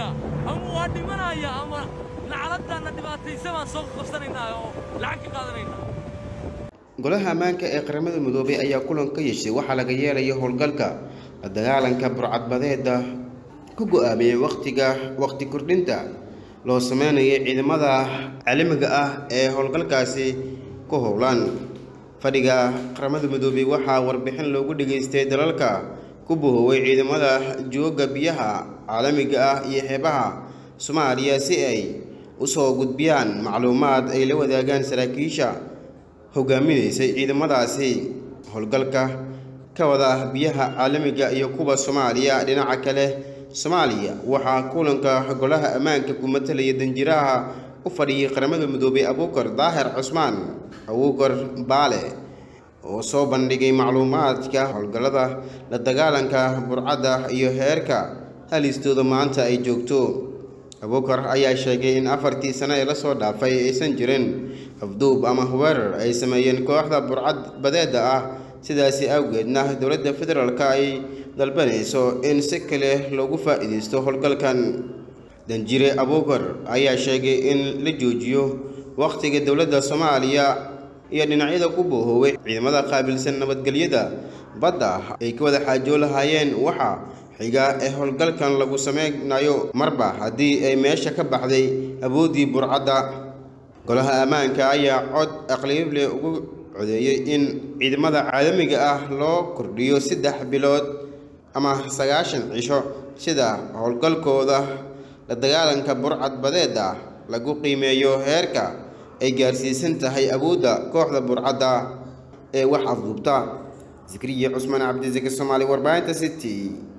qabsanaynaa ama waa dhimanaya ama lacaladaanna dhibaataysa baan soo qabsanaynaa oo lacag ka qaadanaynaa golaha ammaanka ee qaramada midoobay ayaa kulan ka yeeshay waxaa laga yeelaya howlgalka la dagaalanka burcadbadeeda ku go-aamiyey wakhtiga wakhti kordhinta loo sameynayay ciidamada caalamiga ah ee howlgalkaasi ku howlan fadhiga qaramada midoobay waxaa warbixin loogu dhageystay dalalka ku bohooway ciidamada jooga biyaha caalamiga ah iyo xeebaha soomaaliya si ay u soo gudbiyaan macluumaad ay la wadaagaan saraakiisha hogaaminaysay ciidamadaasi howlgalka ka wada biyaha caalamiga iyo kuwa soomaaliya dhinaca kale soomaaliya waxaa kulanka golaha ammaanka ku matalaya danjiraha u fadhiyay qaramada midoobay abuukar daahir cusmaan abuukar baale oo soo bandhigay macluumaadka howlgallada la dagaalanka burcadda iyo heerka halistooda maanta ay joogto abuukar ayaa sheegay in afartii sano ee lasoo dhaafay aysan jirin afduub ama weerar ay sameeyeen kooxda burcad badeeda ah sidaasi awgeedna dowladda federaalk ay dalbanayso in si kale loogu faa'iidaysto howlgalkan danjire abuukar ayaa sheegay in la joojiyo wakhtiga dowladda soomaaliya iyo dhinacyada ku boohooway ciidamada qaabilsan nabadgelyada badda ay ka wada xaajoo lahaayeen waxa xiga ee howlgalkan lagu sameynayo marba haddii ay meesha ka baxday awooddii burcadda golaha ammaanka ayaa cod aqliible ugu codeeyey in ciidamada caalamiga ah loo kordhiyo saddex bilood ama sagaashan cisho sida howlgalkooda la dagaalanka burcad badeeda lagu qiimeeyo heerka ay gaarsiisan tahay awoodda kooxda burcadda ee wax afduubta zikriya cusmaan cabdisaki soomaali warbaahinta city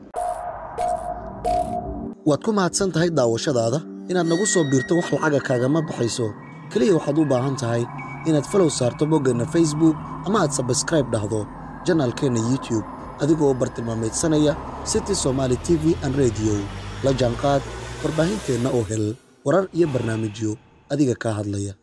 waad ku mahadsan tahay daawashadaada inaad nagu soo biirto wax lacaga kaagama baxayso keliya waxaad u baahan tahay inaad falow saarto boggeenna facebook ama aad sabskraib dhahdo janaalkeenna youtube adigoo bartilmaamaydsanaya city somaali t v an rediyo la jaanqaad warbaahinteenna oo hel warar iyo barnaamijyo adiga kaa hadlaya